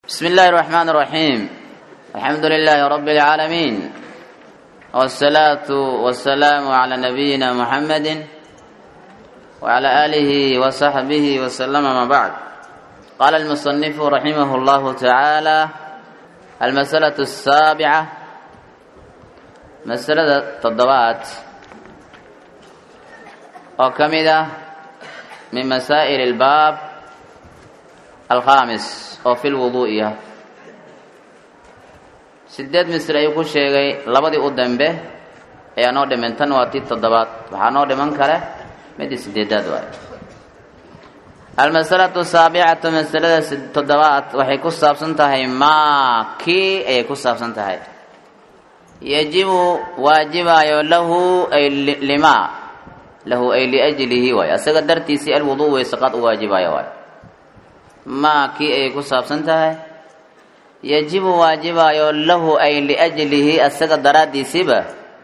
بسم الله الرحمن الرحيم الحمد لله رب العالمين والصلاة والسلام على نبينا محمد وعلى آله وصحبه وسلم ما بعد قال المصنف رحمه الله تعالى المسألة السابعة مسألة التضبات وكمدة من مسائل الباب الخامس oo fil wuduu'i ah sideed misr ayuu ku sheegay labadii u dambe ayaa noo dhiman tan waa tii toddobaad waxaa noo dhiman kale midii sideedaad waay almasalatu saabicatu masalada toddobaad waxay ku saabsan tahay maa kii ayay ku saabsan tahay yajibu waajibaayo lahu ay limaa lahu ay liajlihi waay asaga dartiisii alwuduu weysaqaad u waajibaayo waay maa kii ayay ku saabsan tahay yajibu waajibaayo lahu ay liajlihi asaga daraaddiisiba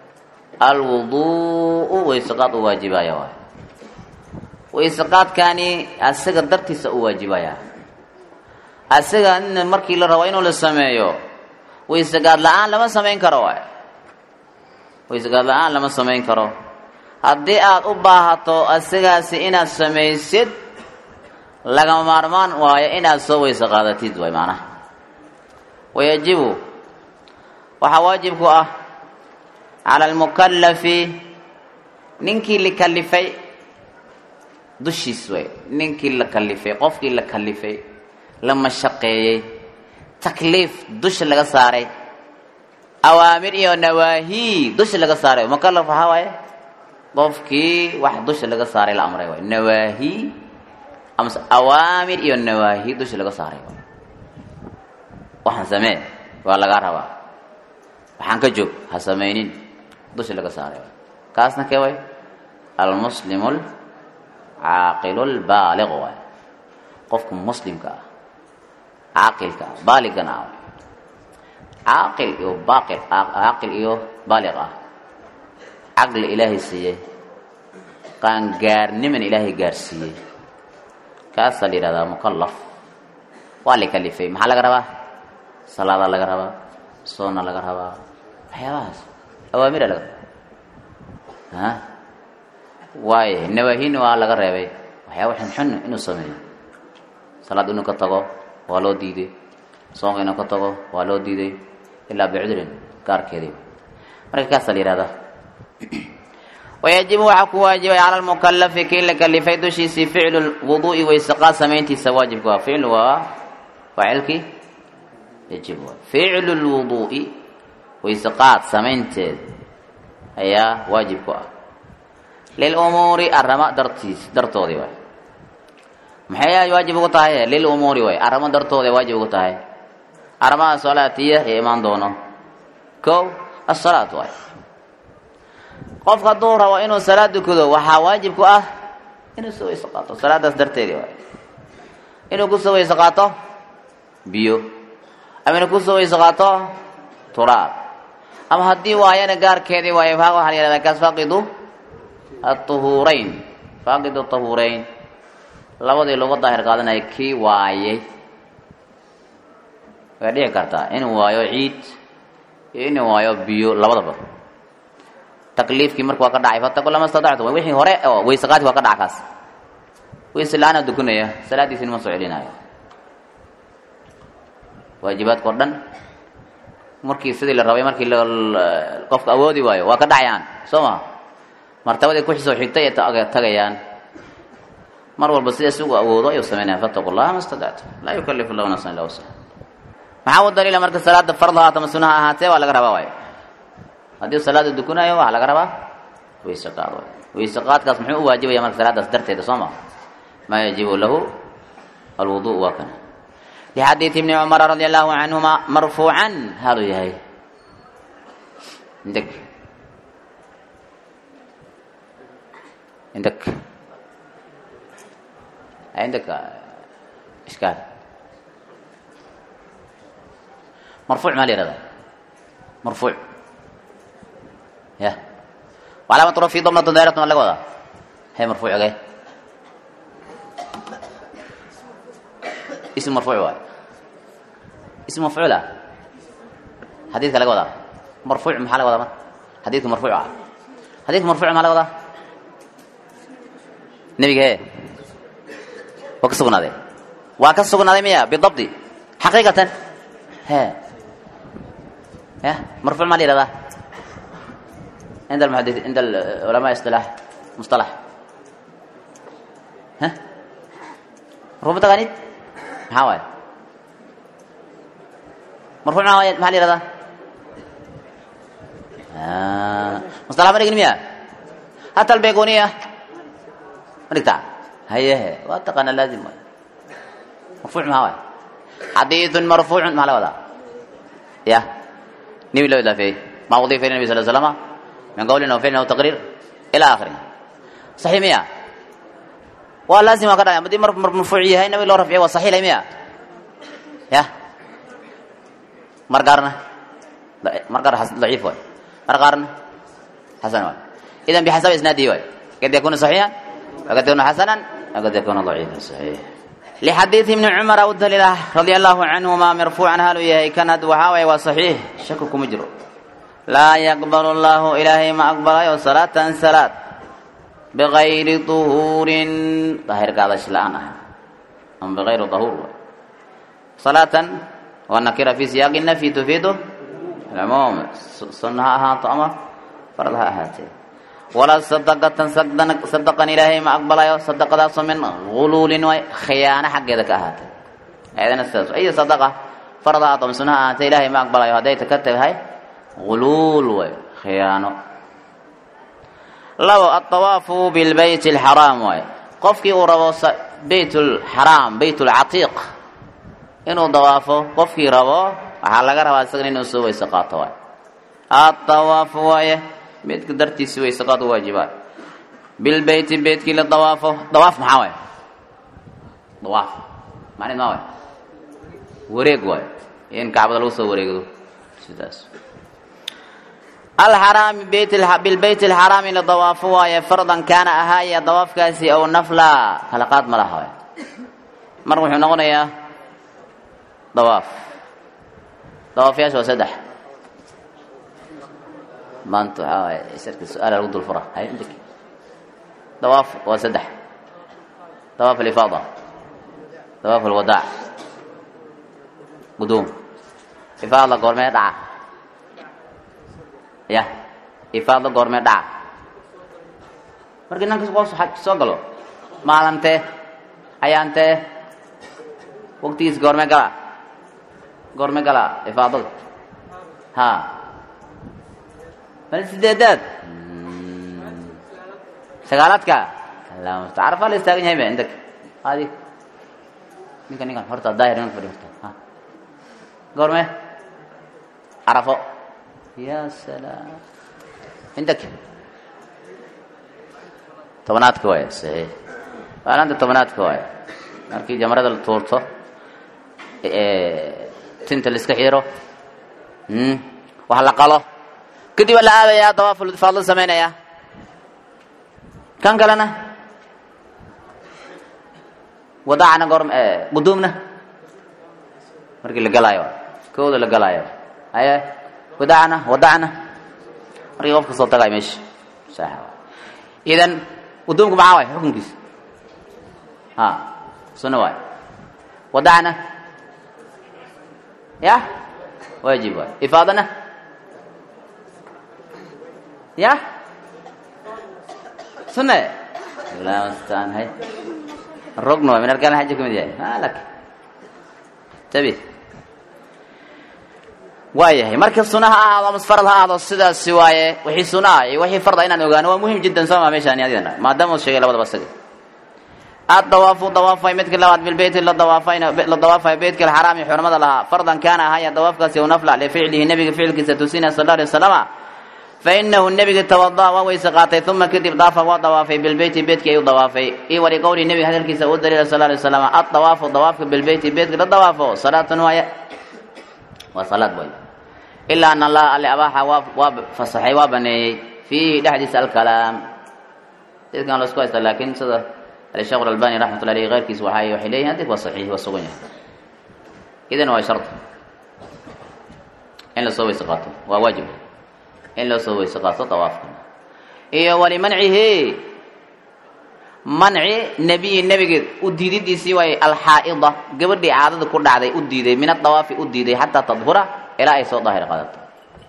alwuduu'u weyseqaad u waajibaya waay weyseqaadkani asaga dartiisa u waajibaya asaga in markii la rabo inuu la sameeyo weyseqaad la-aan lama samayn karo waay weyseqaad la-aan lama samayn karo haddii aad u baahato asagaasi inaad samaysid lagama maarmaan waayo inaad soo weyse qaadatid waay macnaha wayajibu waxaa waajib ku ah cala almukallafi ninkii la kalifay dushiis way ninkii la kalifay qofkii la kalifay la mashaqeeyey takliif dusha laga saaray awaamir iyo nawaahi dusha laga saaray mukallaf waxaa waaye qofkii wax dusha laga saaray la amray waay nawaahi amase awaamir iyo nawaahi dusha laga saaray waxaan samee waa lagaa rabaa waxaan ka joog ha samaynin dusha laga saaray kaasna kee way almuslimu lcaaqilu lbaaliq waay qofka muslimka ah caaqilka ah baaligana ah caaqil iyo baaqil caaqil iyo baaliq ah caqli ilaahay siiyey qaangaarniman ilaahay gaarsiiyey kaasaa la yidhahdaa mukallaf waa la kalifay maxaa laga rabaa salaadaa laga rabaa soonna laga rabaa waxyaabahaas awaamira laga rabaa a waaye nawaahina waa laga reebay waxyaaba xunxun inuu sameeyo salaad inuu ka tago waa loo diiday soonka inuu ka tago waa loo diiday ilaa bicudrin gaarkeedii marka kaasaa la yidhahdaa wayajibu waxaa ku waajibay cala lmukalafi kii la kalifay dushiisii ficlu wuduu'i weyseqaad samayntiisa waajibka waa ficlu waa faacilkii yajib ficlu lwuduu'i weyseqaad samaynteed ayaa waajib ku ah lilumuuri arama dartiis dartoodii waay maxay waajib ugu tahay lilumuuri waay aramo dartooda waajib ugu tahay aramaha salaatiya ee imaan doono kow asalaat waay qofka hadduu rabo inuu salaad dukado waxaa waajib ku ah inuu soo weyse qaato salaadaas darteedii waay inuu kusoo weyse qaato biyo ama inuu kusoo weyse qaato turaab ama haddii waayana gaarkeedii waaye waxaa la yihahdaa kaas faaqidu atuhuurayn faaqidu tahuurayn labadii looga daahir qaadanaya kii waayay way dhici kartaa inuu waayo ciid iyo inuu waayo biyo labadaba takliifkii marka waa ka dhacay fataqu lama stadactum wixii hore oo weyseqaadki waa ka dhaca kaas weyse la-aana dukunaya salaadiisina ma soo celinayo waajibaadka o dhan markii sidii la rabay markii qofka awoodi waayo waa ka dhacayaan soo ma martabadii kuxisoo xigtay ay tagayaan mar walba sida isugu awoodo ayuu sameynaya fataqu llaha ma stadactum laa yukalifu llahu nafsan illa wusha maxaa u daliila marka salaada fard haata ma sunaha ahaatee waa laga rabaa waayo haddii salaada dukunayo waxaa laga rabaa weyse qaad waay weyse qaadkaas muxuu u waajibaya marka salaadaas darteeda soo ma maa yajibu lahu alwudu waa kana lixadiidi ibni cumara radi allahu canhuma marfuucan haluu yahay indeg indeg indeg ishkaal marfuuc maa la yihahdaa marfuuc ya calaamatu rafi damnatu daaratun waa laga wadaa hay marfuuc oge ism marfuuc waay ism mafcuul ah xadiidka laga wadaa marfuuc maxaa laga wadaa marka xadiidka marfuuc ah xadiidka marfuuc maxaa laga wadaa nebiga he waa ka sugnaaday waa ka sugnaaday miya bidabdi xaqiiqatan he ya marfuuc maa la yihahdaa عند المحدث عند العلماء اصطلاح مصطلح ها ربما تغانيد محاول مرفوع معاه ما لي رضا آه. مصطلح مريق مياه حتى البيقونية مريق تعال هيا واتقنا لازم مرفوع معاه حديث مرفوع ما له ولا يا نبي له فيه ما وضيف النبي صلى الله عليه وسلم من قول أو فعل أو تقرير إلى آخره صحيح مية ولازم كذا يعني بدي مرفوع هاي النبي لو رفعه وصحيح مية يا مرقارنا مرقار ضعيف وي مرقارنا حسن وي إذا بحسب إسناده وي قد يكون صحيحا وقد يكون حسنا وقد يكون ضعيفا صحيح لحديث ابن عمر والدليل رضي الله عنهما مرفوعا هل يهي كان وحاوي وصحيح شككم مجرو لا يقبل الله إلهي ما أقبل صلاة صلاة بغير طهور طاهر قاعدة شلانة أم بغير طهور صلاة والنكرة في سياق النفي تفيد العموم صنعها طعمة فرضها هاتي ولا صدقة صدقا صدقا إلهي ما أقبل صدق ذا من غلول وخيانة حق ذاك هاتي هذا نستاذ أي صدقة فرضها طعم سنها هاتي إلهي ما أقبل هذا يتكتب هاي غلول way khiyaano labo aلطawaafu biاlbayt الxaraam waay qofkii uu rabo bayt اlxaraam bayt اlcatiiq inuu dawaafo qofkii rabo waxaa laga rabaa isagana inuu soo weyse qaato waay aلطawaafu waaye beydka dartiisi weyse qaad u waajibaay bilbeyti beytkii la dawaafo dawaaf maxaa waay dawaaf macneed maa waay wareeg waay in kacbada lagu soo wareegdo sidaas alxaraami bilbeyt alxaraami la dawaafo waaye fardan kaana ahaaya dawaafkaasi aw nafla kala qaad ma laha waay mar wuxuu noqonayaa dawaaf dawaafyaasha waa saddex maanta waxaa waaye isarka su-aala lagu dul fura hay indik dawaaf waa saddex dawaaf alifaada dawaaf alwadaac guduum ifaada goormee dhaca ya ifaado goormee dhaca markii nankas qoos xaj soo galo maalantee ayaantee waqtigiis goormee gala goormee gala ifaadada ha mal sideedaad sagaalaadka allah musta carafaa la istaagan yahay ba indak adi ninka ninkan horta daahir ninka fadhi horta ha goormee carafo ya salaam عندك tobanaadka waay saxiix maalinta tobanaadka waay markii jamarada la tuurto tinta la iska xiro wax la qalo kadib waa la aadayaa dawaaful ifaad la samaynayaa kan kalena wadaacna goorm quduumna markii la galaayo kooda la galaayo aye wadaacna wadacna markii qofka soo tagay meesha sax idan quduumku maxaa waay xukunkiisa ha sunna waay wadacna ya waajib waay ifaadana ya sunne allah mustaan hay rugn waay min arkaan xaji kamid yahay malak tabi waayahay marka suna ha ahaado ama farad ha ahaado sidaasi waaye wixii suna ah iyo wixii farda inaan ogaano waa muhim jiddan soo maa meeshaani adidana maadaama uu sheegay labadaba isaga addawaafu dawaafay midka labaad bilbeyti la dawaafayna la dawaafay beytka alxaraami xurmada lahaa fardan kaana ahaya dawaafkaasi u nafla lificlihi nebiga ficilkiisa tusina sal alay wasalama fainahu nebiga tawada'a waa weyse qaatay uma kadib daafa waa dawaafay bilbeyti beydkii ayuu dawaafay io wali qowli nebiga hadalkiisa u daliila sal alay wasalam addawaafu dawaafka bilbeyti beydka la dawaafo salaatun waaye waa salaad way ilaa an allaha alle abaaxa waa waa fasaxay waa baneeyey fiihi dhexdiisa alkalaam dadkan la isku haysta laakiin sida الشيخ الألباني رحمة الله عليه غير كيس وحي وحي ليه هذيك وصحيح وصغنية إذن هو شرط in lasoo weyse qaato waa waajib in loo soo weyse qaato dawaafka iyo walimancihi manci nebiyi nebigeed u diididiisii waay alxaa'ida gabadhii caadada ku dhacday u diiday min adawaafi u diiday xataa tadhura ilaa ay soo daahir qaadato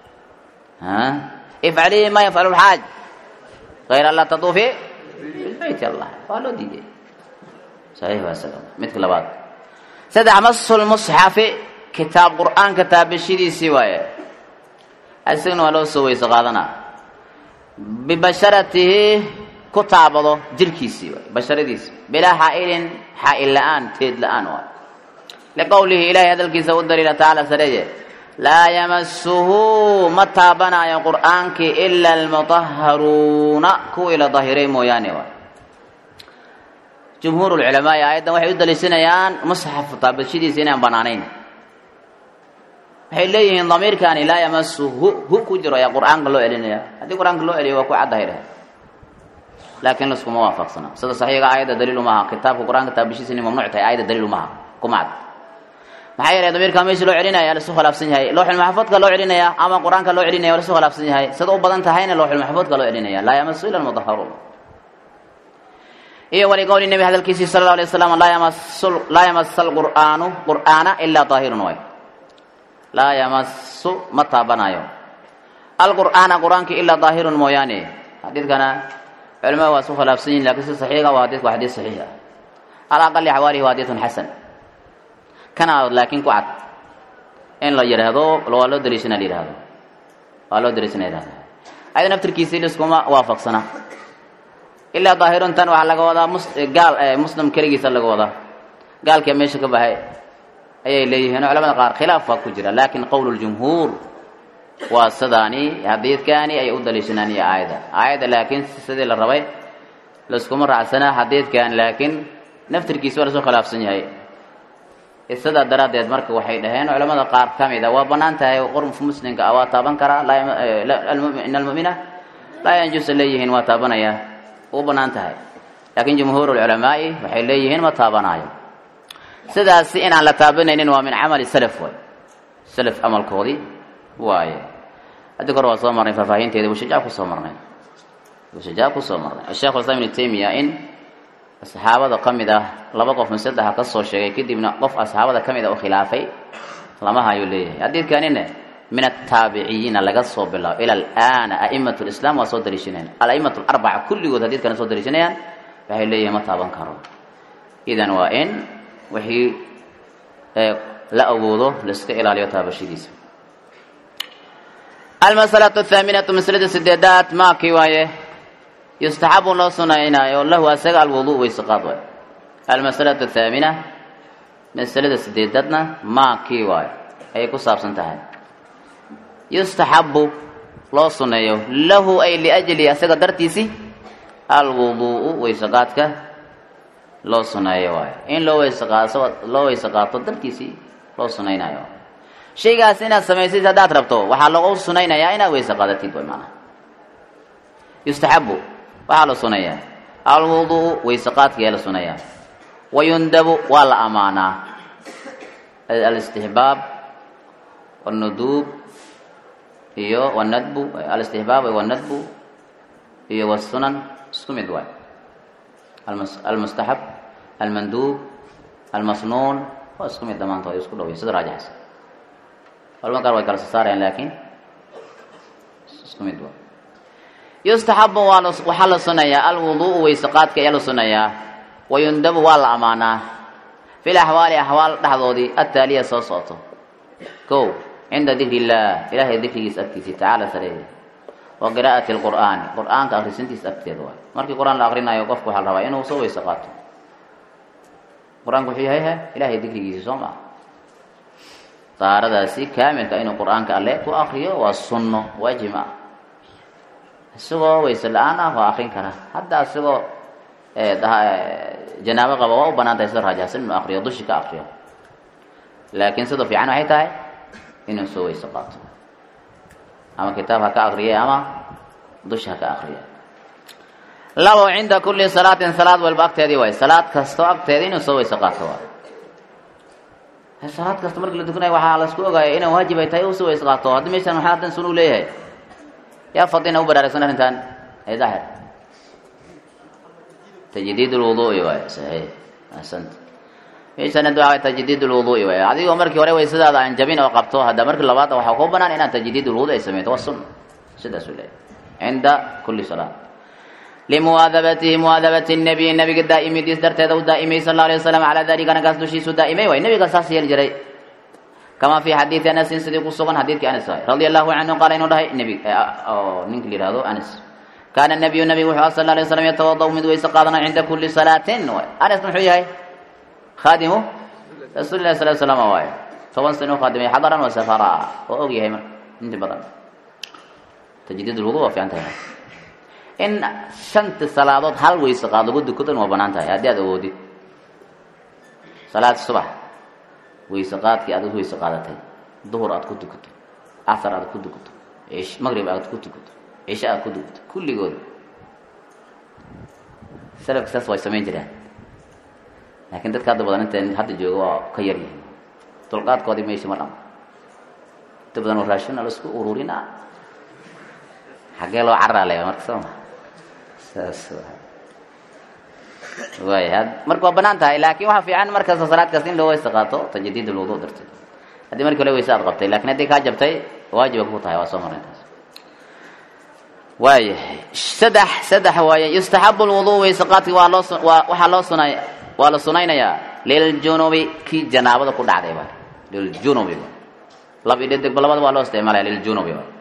ifcalii ma yafcalu lxaaj غayr an laa tatuufi bilbayt allah waa loo diiday saxiix waa salam midka labaad saddex masu lmusxafi kitaab qur'aanka taabashidiisii waaye isagana waa loo soo weyse qaadanaa bibasharatihi ku taabado jirkiisii waay basharadiisi bilaa xaa'ilin xaa'il la-aan teed la-aan waay liqowlihi ilahay hadalkiisa u daliila tacaala sareeye laa yamasuhu ma taabanaayo qur'aankii ila almutahharuuna kuwii la dahiray mooyaane waay jumhuur lculamaai aayaddan waxay u daliishanayaan musxaf taabashadiisa inaan banaanayn waxay leeyihiin damiirkaani laa yamasuhu hu ku jiro ayaa qur'aanka loo celinaya haddii qur'aanka loo celiyo waa ku caddahayr laakiin laskuma waafaqsana sida saxiiga aayadda daliilu maaha kitaabka qur-aanka taabashiisa inay mamnuuc tahay aayadda daliilu maaha kuma cad maxaa yeelay damiirkaa meesha loo celinaya lasu khilaafsan yahay looxul maxfuudka loo celinaya ama qur-aanka loo celinaya waa lasu khilaafsan yahay sida u badan tahayna looxul maxfuudka loo celinaya laa yamasu ila almudahharuun iyo waliqowli nebi hadalkiisii sala allahu alay wasalam laa yamasu laa yamasa alqur'aanu qur'aana ilaa daahirun way laa yamasu ma taabanayo alqur'aana qur-aanka ilaa daahirun mooyaane xadiidkana culamada waa isu khilaafsan yihin lakin si saxiiga waa hadidku waa xadiis saxiix ah ala aqali xawaalihi waa xadiidun xasan kana laakiin ku cad in la yidhaahdo waa loo daliishana la yidhahdo waa loo daliishana yidhahdo ayada naftirkiisii liskuma waafaqsana ilaa daahirun tan waxaa laga wadaa mus gaal muslim keligiisa laga wadaa gaalkia meesha ka baxay ayay leeyihiin oo culamada qaar khilaaf waa ku jira laakin qowl ljumhuur waa sidaani xadiidkaani ay u daliishanaan iyo aayadda aayadda laakiin sidii la rabay laskuma raacsanaa xadiidkan laakiin naftirkiisa waa lasoo khilaafsan yahay sidaa daraaddeed marka waxay dhaheen culamada qaar ka mid a waa bannaan tahay qormka muslimka ah waa taaban karaa in almu'mina laa yanjusa leeyihiin waa taabanaya u bannaan tahay laakiin jumhuur lculamaa'i waxay leeyihiin ma taabanaayo sidaasi inaan la taabanaynin waa min camali salaf waay salaf camalkoodii waaye haddi kor waa soo marnay faahfaahinteeda bushajaa kusoo marnay bushajaa kusoo marnay sheekh islam ibnu taymiya in asxaabada ka mid ah laba qof masaddexa ka soo sheegay kadibna qof asxaabada ka mid a u khilaafay lama hayuu leeyahay xadiidkanina min ataabiciyiina laga soo bilaabo ila alaana a'imat lislam waa soo daliishanayaan ala'imat larbaca kulligood haddiidkana soo daliishanayaan waxay leeyihin ma taaban karo idan waa in wixii la awoodo laiska ilaaliyo taabashadiisa almasalatu athaaminatu maslada sideedaad maakii waaye yustaxabu loo sunaynaayo lahu asaga alwudu weyseqaad waay almasalatu athaamina masalada sideedadna maakii waayo ayay ku saabsan tahay yustaxabu loo suneeyo lahu ay liajli asaga dartiisi alwuduu'u weyseqaadka loo suneeyo waayo in loo weyseqaaso loo weyse qaato dartiisii loo sunaynaayo shaygaas inaad samaysid haddaad rabto waxaa lagu sunaynayaa inaad weyse qaadatid way maanaa yustaxabu waxaa la sunayaa alwudu'u weyseqaadkayaa la sunayaa wayundabu waa la amaanaa alistixbaab wاnuduub iyo wاnadbu alistixbaab wاnadbu iyo wasunan isku mid waay almustaxab almanduub almasnuun waa isku mid dhammaantood isku dhowya sida raajixsan culama qaar way kala soo saarayaan laakiin isku mid waa yustaxabu waa waxaa la sunayaa alwudu'u weyseqaadka ayaa la sunayaa wayundabu waa la amaanaa fi laxwaali axwaal dhexdoodii attaaliya soo socoto kow cinda dikri illaah ilahay dikrigiisa agtiisii tacaala sareeye wa qiraa'ati lqur'aani qur'aanka akhrisintiisa agteeda waay markii qur-aan la akrinayo qofku waxaa la rabaa inuu soo weyse qaato qur-aanku wuxuu yahay he ilahay dikrigiisi soo maa daaradaasi kaamilka inuu qur-aanka alle ku akriyo waa sunno waajib ah isagoo weyse la-aan ah waa akrin karaa hadda isagoo janaabo qaba waa u banaan tahay sida raajahsan inuu akriyo dushi ka akriyo laakiin sida fiican waxay tahay inuu soo weyse qaato ama kitaab ha ka akriye ama dushi ha ka akriye labo cinda kulli salaatin salaad walba agteedii waay salaad kastoo agteeda inuu soo weyse qaato waay salaad kasta markii la tukanayo waxaa laisku ogaaya inaan waajib ay tahay usi ways qaato haddii meeshan maxaa hadan sun u leeyahay yaa fadina u baraaragsan arrintan ay daahir tajdiid lwuduui waay saxiix ahsanta meeshan hadda waxaa tajdiid lwuduui waay adigoo markii hore waysadaada aan jabin oo qabto hadda markii labaad waxaa kuu banaan inaad tajdiid lwudu ay sameyto waa sunna sidaasuu leeyahay cinda kuli salaat limuwaadabatihi muwaadabati nabiyi nabiga daa'imidiis darteeda u daa'imay sal alay wasalam calaa dalika anagaas dushiisu daa'imay waay nabiga saas yeeli jiray kama fi xadiidi anasin sidii ku sugan xadiidkii anas waay radia allahu canhu qaala inuu dhahay nbi oo ninka la yihahdo anas kaana nabiyu nabigu wuxuu sal alay waslam yatawadau mid weyse qaadana cinda kuli salaatin waay anas muxuu yahay khaadimu rasuuli lahi sal slam waay toban sano khaadimay xadaran wa safara oo og yahay marka inti badan tajdiid lwudu waa fiican tahay in shanta salaadood hal weyse qaad lagu dukadan waa banaan tahay haddii aad awoodid salaad subax weyse qaadkii aad weyse qaadatay duhur aad ku dukato casar aad ku dukato maqrib aad ku dukato cisho aad ku dukato kulligood salafka saas way samayn jireen laakiin dadka hadda badan inta hadda jooga waa ka yar yihiin dulqaadkoodii meesha ma dhamo inta badan oo raashina la isku ururina xaggee loo caraalaya marka soo ma saas waay marka waa banaan tahay laakin waxaa fiican markasta salaad kasta in loo weyse qaato tajdiid lwudu darteed haddii markii hore weyse aad qabtay lakin haddii kaa jabtay waajiba ku tahay waa soo marnay taas waayahay saddex saddex waaye yustaxabu lwudu weyse qaadki waa loo waa waxaa loo sunay waa la sunaynayaa liljunubi kii janaabada ku dhacday waay liljunubi lab idhedegba labada waa loo isticmaalaya liljunubi waay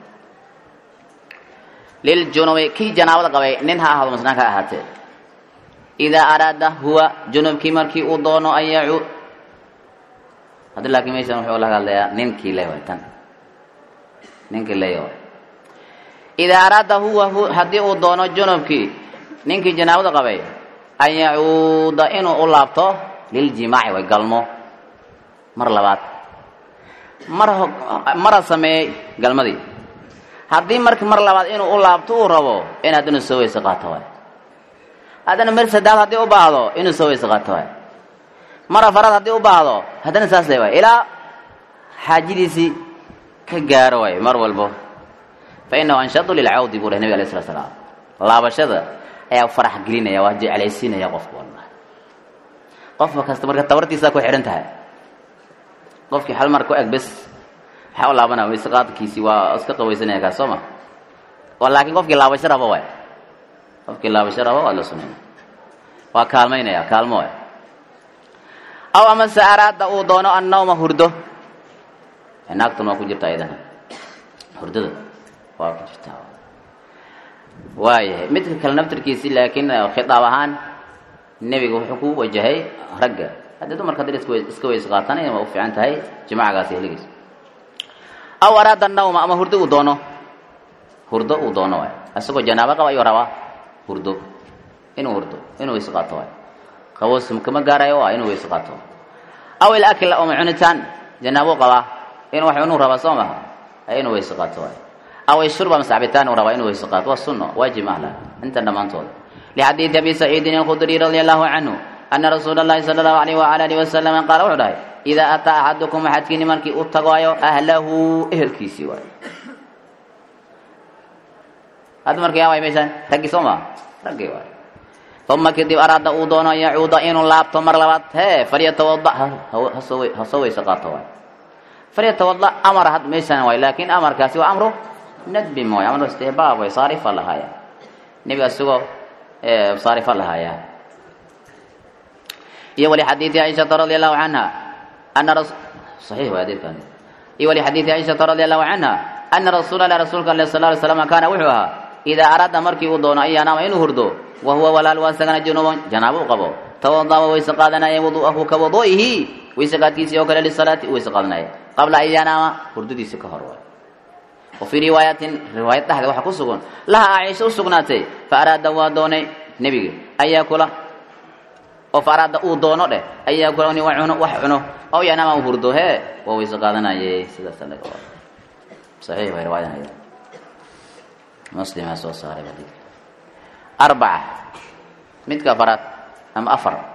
liljunubi kii janaabada qabay nin ha ahaado masnaan ka ahaatee idaa araada huwa junubkii markii uu doono an yacuud haddi laakiin meeshan wuxuu laga hadlayaa ninkii le way tan ninkii ley way idaa araada huwa haddii uu doono junubkii ninkii janaabada qabay an yacuuda inuu u laabto liljimaaci way galmo mar labaad mar mara sameeyey galmadii haddii marki mar labaad inuu u laabto uu rabo in haddana soo weyse qaato waay haddana mar saddaad haddii u baahdo inuu soo weyse qaato waay mar afaraad haddii u baahdo haddana saas le waay ilaa xaajadiisii ka gaaro waay mar walbo fa inahu anshadu lilcawdi buu leh nabig alay slat slaam laabashada ayaa farax gelinaya waa jeclaysiinaya qofka walba qofka kasta marka tabartiisaa ku xidhan tahay qofkii hal mar ku eg bes waxaa u laabanaya weyse qaadkiisii waa iska qawaysanaya kaas soo ma oo laakiin qofkii laabasho rabo waay qofkii laabasho rabo waa la sunayna waa kaalmaynaya kaalmo waay aw amase araada uu doono annawma hurdo naagtan waa ku jirta ayadana hurdada waa ku jirtaa waayahay midka kale naftarkiisii laakiin khitaab ahaan nebiga wuxuu ku wajahay ragga haddii dumarka haddii iska iska weyse qaatanaya waa u fiican tahay jimacagaasi heligiis aw araada annawma ama hurdo uu doono hurdo uu doono waay isagoo janaabo qaba ayuu rabaa hurdo inuu hurdo inuu weyse qaato waay qaboos kama gaarayo waa inuu weyse qaato aw ilakl ama cunitaan janaabo qabaa in wax cunuu rabaa soo maha inuu weyse qaato waay aw ishurba mase cabitaan uu rabaa inuu weyse qaato waa sunno waajib mahla inta dhammaantooda lixadiidi abi saciidin alkhudriy radia allahu canhu ana rasuula allahi sala allahu alayh waala alihi wasalam qaala wuxuu dhahay idaa ataa axadukum axadkiini markii u tagaayo ahlahu ehelkiisii waay hadda marka yaa waay meeshaan raggii soo maa raggii waay uma kadib araada uu doono an yacuuda inuu laabto mar labaad hee falyatawada ha soo weyse qaato waay falyatawada amar had meeshaan waay laakiin amarkaasi waa amru nadbin waay amru istihbaab way saarifa lahaaya nebiga isagoo saarifa lahaaya iyo wali xadiidi caaishata radi allahu canha ana ras saxiix waay adeerkan iyo wali xadiidi caaishata radi allahu canha ana rasuula allah rasuulka ale sal ly slam kaana wuxuu ahaa idaa araada markii uu doono an yanaama inuu hurdo wa huwa walaal waa isagana junuban janaabo u qabo tawadaba wayse qaadanaya wudu'ahu ka wadu'ihi wayse qaadkiisii oo kale lisalaati wayse qaadanaya qabla an yanaama hurdadiisi ka hor waay wa fii riwaayatin riwaayad dhexda waxaa ku sugan laha caaisha u sugnaatay fa araada waa doonay nebiga an yaakula oo fa araada uu doono dheh an yaakula in cuno wax cuno aw yanaama u hurdo hee waa wayse qaadanaye sidaas laga wada saxiix way riwaayadan ayada muslimaa soo saaray xadiidka arbaca midka afaraad ama afar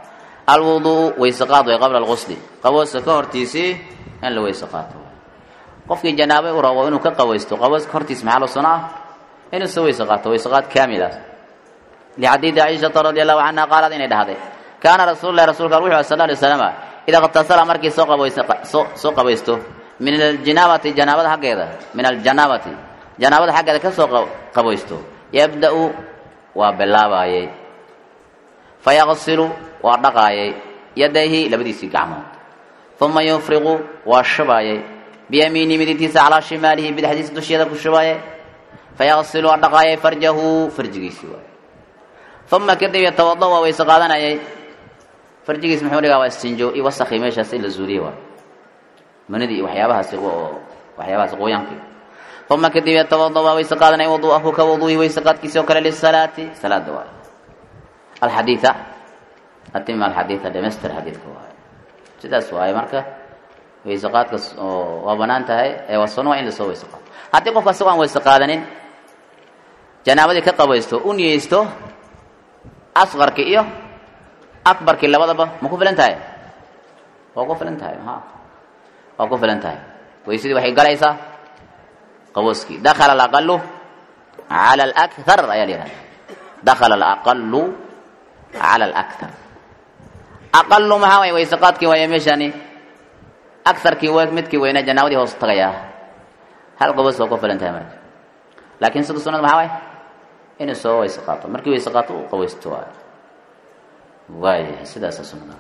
alwuduu weyse qaad way qabla alqusli qabooska ka hortiisii in la weyse qaato qofkii janaabay u rabo inuu ka qabeysto qabooska hortiis maxaa loo sano ah inuu soo weyse qaato weyse qaad kaamil ah lixadiidi caishata radi allahu canha qaalad inay dhahday kaana rasuulu lahi rasulka wuxuu sal alay wasalama idaa iqtasala markii soo qabayso soo qabaysto min aljanaabati janaabada xaggeeda min aljanaabati janaabada xaggeeda ka soo qabaysto yabda-u waa bilaabayey fayaqsilu waa dhaqaayay yadayhi labadiisii gacmood uma yufriqu waa shubaayay biyamiini midigtiisa calaa shimaalihi bidixdiisa dusheeda ku shubaayay fayaqsilu waa dhaqaayay farjahu farjigiisii waay uma kadib yatawada waa weyse qaadanayay farjigiis muxuu dhigaa waa istinjo iyo wasakhi meeshaas in la zuuliye waay manidii iyo waxyaabahaasi waxyaabahaasi qoyaankii uma kadib yatawada waa weyse qaadanaya wuduuahu ka wuduuhi weyse qaadkiisi oo kale lisalaati salaada waay alxadiida atima alxadiida dhamaystir xadiidka waay sidaas waaye marka weyse qaadka oo waa banaan tahay ee waa sunno waa in lasoo weyse qaado haddii qofka asagoo aan weyse qaadanin janaabadii ka qabaysto u niyeysto asqarkii iyo akbarkii labadaba ma ku filan tahay waa ku filan tahay ha waa ku filan tahay weysadii waxay galaysaa qabooskii dakala alaqalu cala alakthar ayaa la yihahda dakala alaqalu cala alakthar aqalu maxaa waay weyse qaadkii waaya meeshani akarkii w midkii weynaa janaabadii hoos tagayaa hal qaboos waa ku filan tahay marka laakiin sida sunada maxaa waay inuu soo weyse qaato markii weyse qaato uu qabeysto waay waayahay sidaasa sunada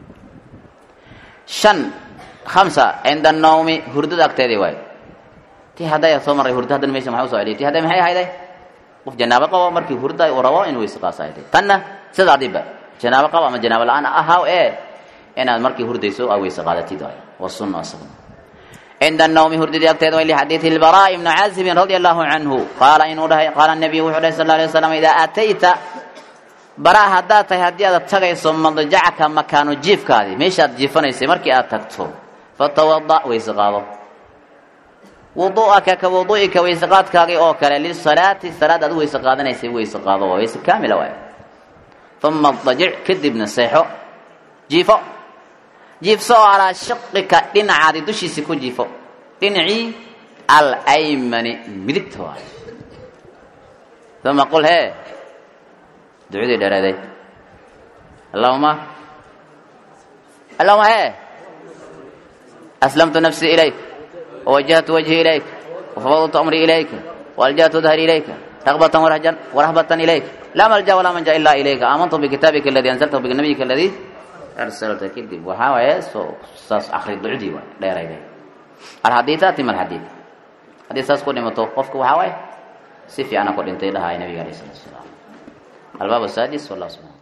shan hamsa cinda annawmi hurdada agteedii waay tii hadday soo marray hurdo haddana meesha maxaa usoo celiyay tii hadday maxay ahayday qof janaabo qabo markii hurda uu rabo inuu weyse qaasa ahayday tanna sida adiba janaabo qabo ama janaabo la-aan ahaw ee inaad markii hurdayso aa weyse qaadatid waay waa sunno asaguna cinda annawmi hurdadii agteeda way lixadiidi lbaraa ibni caazibin radia allahu canhu qaala inuu dhahay qaala nabiyu wuxuu dhahay sal lla alay waslam idaa aatayta baraa haddaad tahay haddii aad tagayso madjacka makaano jiifkaadii meeshaad jiifanaysay markii aad tagto fatawada weyse qaado wudu'aka ka wudu'ika weyse qaadkaagii oo kale lisalaati salaad aad u weyse qaadanaysay weyse qaado waa weyse kaamila waay uma dajic kadibna seexo jiifo jiifso oo calaa shiqika dhinacaadi dushiisa ku jiifo dhinacii alaymani midigta waay uma qul hee ducadii dheereeday allahuma allahuma hee aslamtu nafsii ilayk wawajahtu wajhii ilayk wafawdtu amrii ilayka waaljahtu dahri ilayka رغبة ورهجا ورهبة إليك لا ملجأ ولا منجا إلا إليك آمنت بكتابك الذي أنزلته بنبيك الذي أرسلته كذب وحاوى ساس آخر الدعودي لا يرى الحديث تم الحديث حديث ساس كل ما توقفك وحاوى سيفي أنا قد انتهي لها النبي عليه الصلاة والسلام الباب السادس والله سبحانه